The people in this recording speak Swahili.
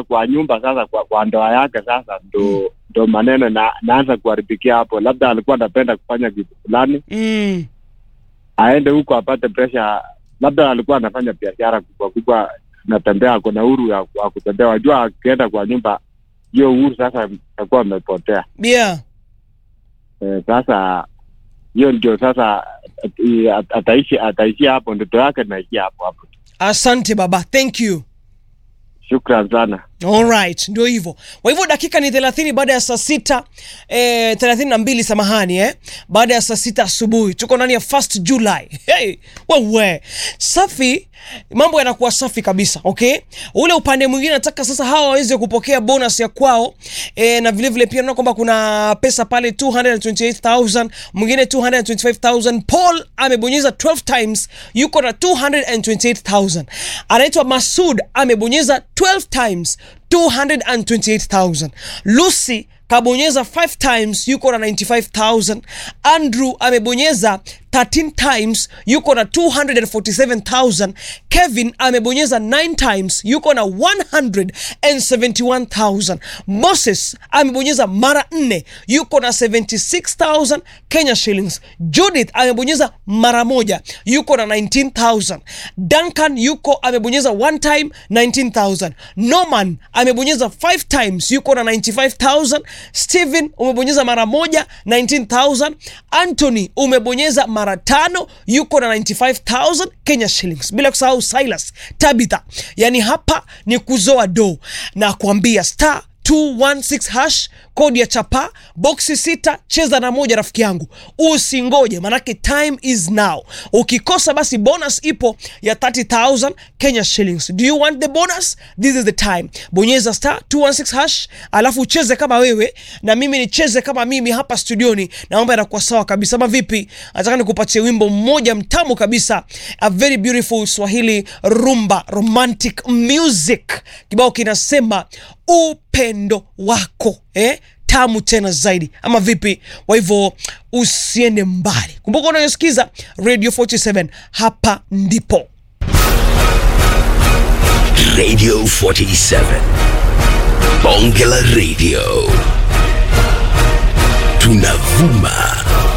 kwa nyumba sasa, kwa, kwa ndoa yake sasa, ndo ndo maneno na, naanza kuharibikia hapo. Labda alikuwa anapenda kufanya kitu fulani, mm. aende huko apate pressure. Labda alikuwa anafanya biashara kubwa kubwa, natembea, ako na uhuru ya ya kutembea. Wajua, akienda kwa nyumba, hiyo uhuru sasa itakuwa amepotea. yeah Eh, sasa hiyo ndio sasa eh, at- ataishi ataishia hapo, ndoto yake naishia hapo hapo. asante baba thank you Shukran sana. Alright, ndio hivyo. Kwa hivyo dakika ni 30 baada ya saa sita eh, 32 samahani eh, baada ya saa sita asubuhi tuko ndani ya 1st July. Hey, wewe safi, mambo yanakuwa safi kabisa. Okay, ule upande mwingine nataka sasa hawa waweze kupokea bonus ya kwao eh, na vile vile pia naona kwamba kuna pesa pale 228,000 mwingine 225,000. Paul amebonyeza 12 times yuko na 228,000. Anaitwa Masud amebonyeza 12 times 228,000. Lucy kabonyeza 5 times yuko na 95,000. Andrew amebonyeza 13 times yuko na 247,000. Kevin amebonyeza 9 times yuko na 171,000. Moses amebonyeza mara 4 yuko na 76,000 Kenya shillings. Judith amebonyeza mara moja yuko na 19,000. Duncan yuko amebonyeza one time 19,000. Norman amebonyeza 5 times yuko na 95,000. Steven umebonyeza mara moja 19,000. Anthony umebonyeza mara tano yuko na 95,000 Kenya shillings, bila kusahau Silas Tabitha. Yani hapa ni kuzoa do na kuambia star 216 hash kodi ya chapa boksi sita cheza na moja rafiki yangu usingoje manake time is now ukikosa basi bonus ipo ya 30000 kenya shillings do you want the bonus this is the time bonyeza star 216 hash alafu ucheze kama wewe na mimi nicheze kama mimi hapa studioni na mambo yanakuwa sawa kabisa ama vipi nataka nikupatie wimbo mmoja mtamu kabisa a very beautiful swahili rumba romantic music kibao kinasema upendo wako eh? tamu tena zaidi ama vipi kwa hivyo usiende mbali kumbuka unayosikiza radio 47 hapa ndipo Radio 47. Bonge la Radio. Tunavuma